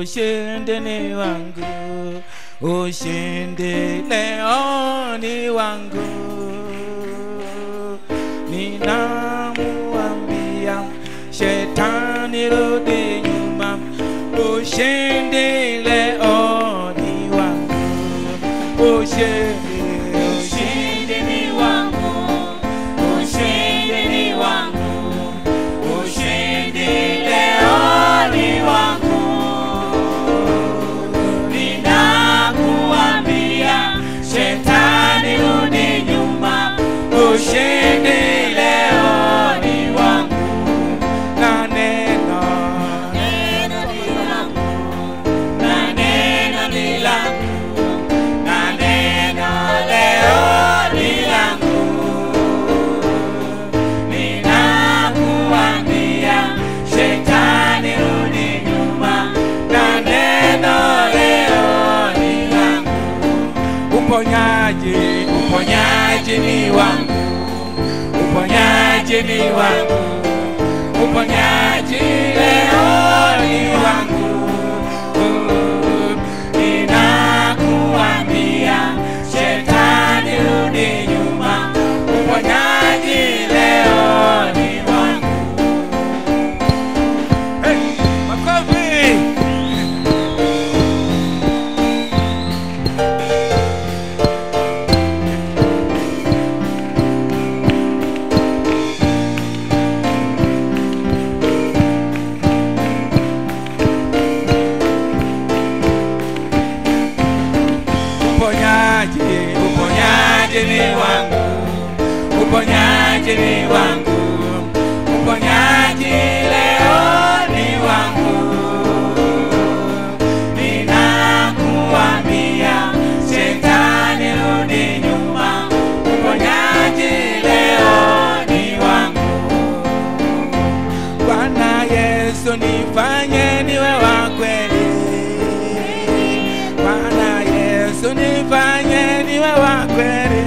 ushindi ni wangu, ushindi leo ni wangu. Ninamuambia shetani rudi nyuma, ushindi leo ni wangu, ushindi, Ushindi ni wangu, ushindi ni wangu, ushindi leo ni wangu. Ninakuambia shetani rudi nyuma, ushindi leo ni wangu. na neno Neno ni langu, na neno ni langu, na neno leo ni langu. Ninakuambia shetani rudi nyuma, na neno leo ni langu. uponyaji, uponyaji ni wangu, uponyaji ni wangu, uponyaji leo ni wangu. Ninakuambia shetani rudi nyuma, uponyaji leo ni wangu. Hey, makofi! Uponyaji, uponyaji ni wangu, uponyaji ni wangu, uponyaji leo ni wangu. Ninakuambia shetani rudi nyuma, uponyaji leo ni wangu. Bwana Yesu nifanye niwe wa kweli. Bwana Yesu nifanye niwe wa kweli.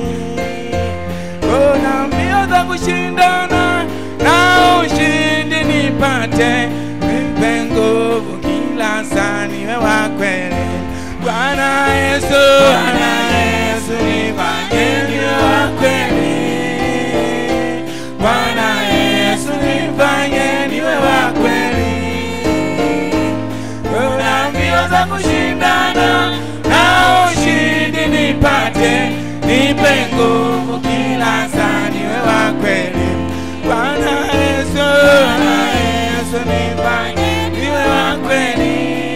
Kuna mbio za kushindana na ushindi nipate, nipe nguvu kila saa niwe wa kweli. Bwana Yesu, Bwana Yesu nifanye niwe wa kweli. Bwana Yesu nifanye niwe wa kweli. Kuna mbio za kushindana na ushindi nipate, nipe nguvu kila saa niwe wa kweli. Bwana Yesu, Bwana Yesu nifanye niwe wa kweli.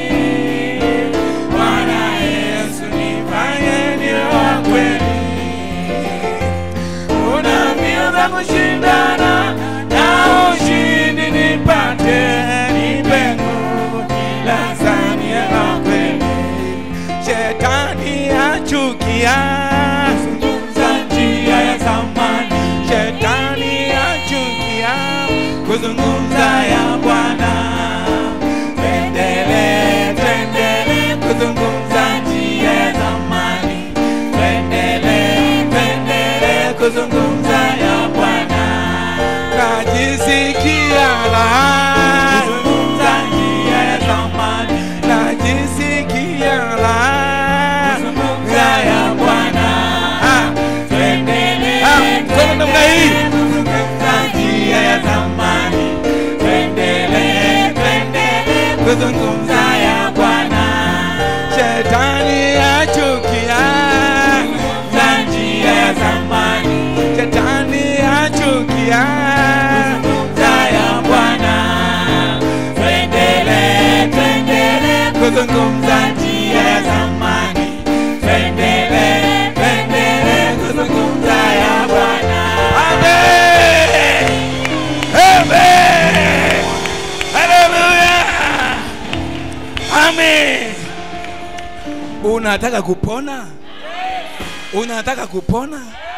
Bwana Yesu nifanye niwe wa kweli. Kuna mbio za kushindana na ushindi nipate, nipe nguvu kila saa niwe wa kweli. Shetani achukia Zungumza njia ya zamani, Shetani achukia kuzungumza ya Bwana. Tuendelee, tuendelee Kuzungumza njia ya zamani, tuendelee, tuendelee kuzungumza ya Bwana. najisikia raha, Kuzungumza njia ya zamani, najisikia raha. kuzungumza ya Bwana. Ah, Tuendelee, Ah, mkono namna hii. kuzungumza njia ya zamani, tuendelee, tuendelee kuzungumza ya Bwana. Shetani achukia, Kuzungumza njia ya zamani, Shetani achukia. kuzungumza ya Bwana. Tuendelee, tuendelee Kuzungumza njia ya zamani, tuendelee, tuendelee kuzungumza ya Bwana. Amen. Amen. Hallelujah. Amen. Unataka kupona? Unataka kupona?